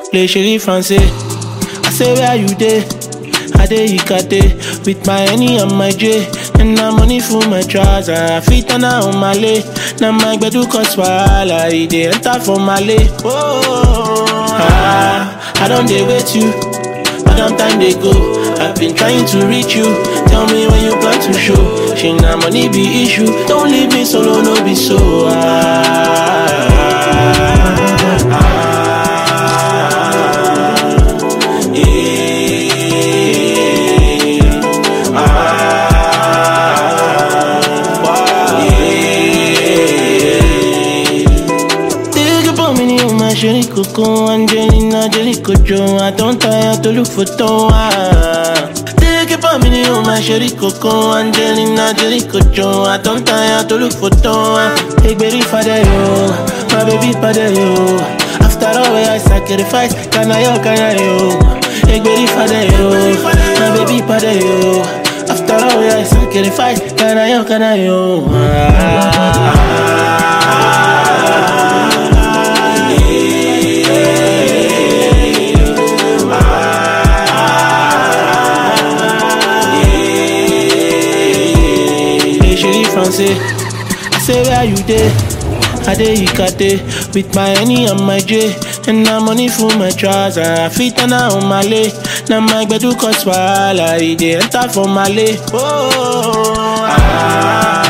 Play Sherry Fancy. I say where you dey? I dey Ikate with my Henny and my J. And na money for my trouser. I fit on on my lay. Now my gbedu cause wahala. E dey enter for my lay. Oh, ah, I don't dey wait you. Long time they go. I've been trying to reach you. Tell me when you plan to show. She na money be issue. Don't leave me solo, no be so. Ah, ah, ah, eh, ah, eh. Think about me, you my sherry coco, Angelina, Jelly Cojo. I don't tire to look for Toa. Think about me, you my sherry coco, Angelina, Jelly Cojo. I don't tire to look for Toa. Hey, baby, father, yo, my baby, father, yo. After all, I sacrifice, can I, yo, can I, yo. Hey, baby, father, yo, my baby, father, yo. After all, I sacrifice, can I, yo, can I, yo. Hey, Sherry Fancy. I say where you dey? I dey Ikate with my Henny and my J. And na money for my trouser. I fit on on my lay. Now my gbedu cause wahala. E dey enter for my lay. Oh, ah,